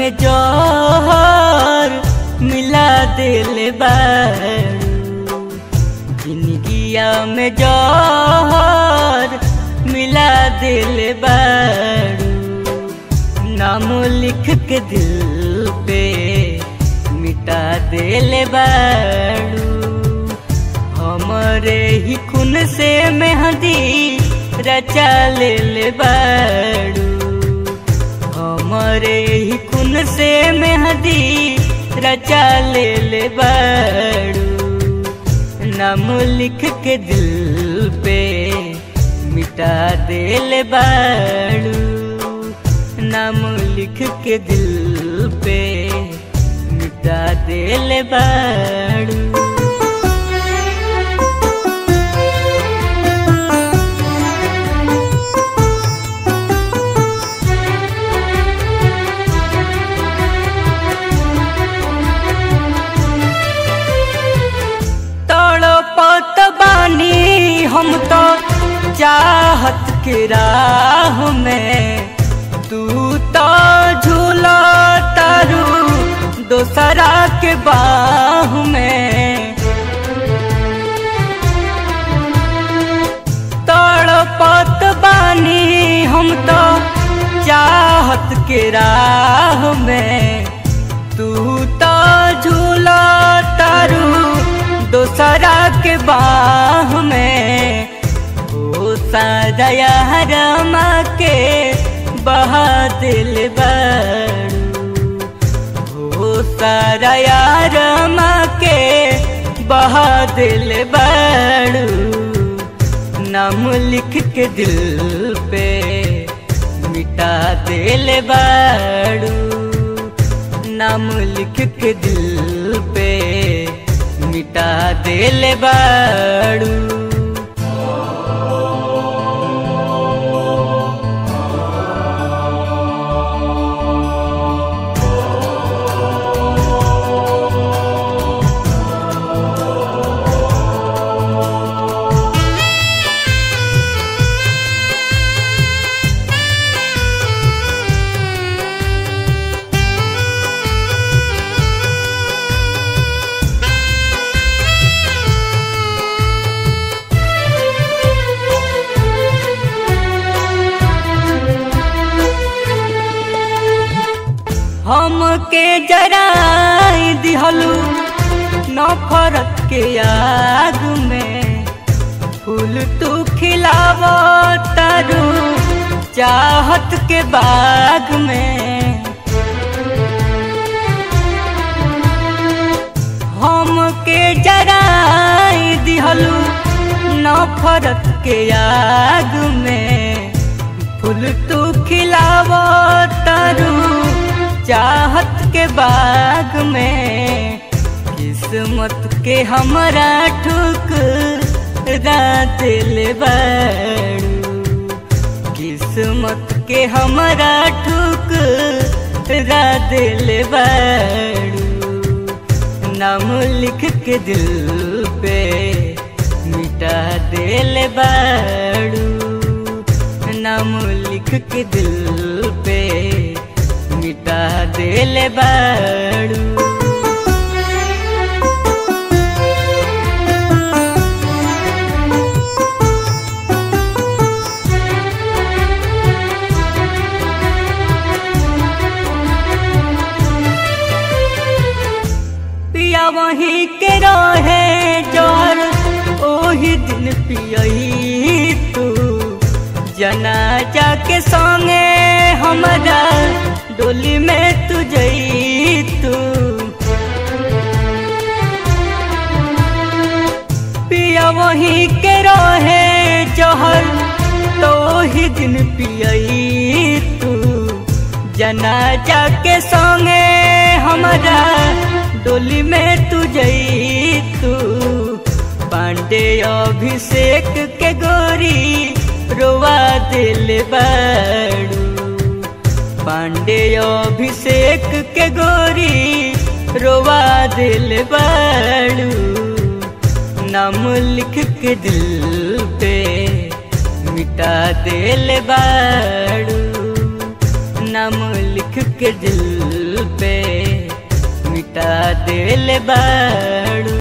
में जोहर मिला दिल बारू जिंदगिया में जोहर मिला दिल बारू नाम लिख के दिल पे मिटा दिल बारू हमरे ही खून से मेहंदी रचा ले बारू हमरे ही खून से मेहंदी रचा ले बारू नाम लिख के दिल पे मिटा दिल बारू नाम लिख के दिल पे मिटा दिल बारू तड़पत बानी हम तो चाहत के राह में तू तो झूला तारू दोसरा के बाह में तड़पत बानी हम तो चाहत के राह में तू तो झूला तारू दोसरा के बाह में ओ सादया रमा के बहा दिल बरू ओ सादया रमा के बहा दिल बरू नाम लिख के दिल पे मिटा दिल बरू नाम लिख के दिल पे मिटा दिल बाड़ू हमके जराई दिहलू नफरत के आग में फूल तू खिलाव तारू चाहत के बाग में हमके जराई दिहलू नफरत के आग में फूल तू खिलाव तारू चाहत के बाग में किस्मत के हमारा ठुक दिल बड़ू किस्मत के हमारा ठुक दिल बड़ू नाम लिख के दिल पे मिटा दिल बड़ू नाम लिख के दिल पे मिटा दिल बाड़ू पिया वहीं के रहे जोर ओही दिन पियई तू जनाजा के संगे हमारा डोली में तू जई तू पिया वहीं के रहे जहर तो ही दिन पियई तू जनाजा के संगे हमारा डोली में तू जई तू पांडे अभिषेक के गोरी रोवा दिल बड़ू पांडे अभिषेक के गोरी रोवा दिल बड़ू नाम लिख के दिल पे मिटा दिल बाड़ू नाम लिख के दिल पे मिटा देले बाड़ू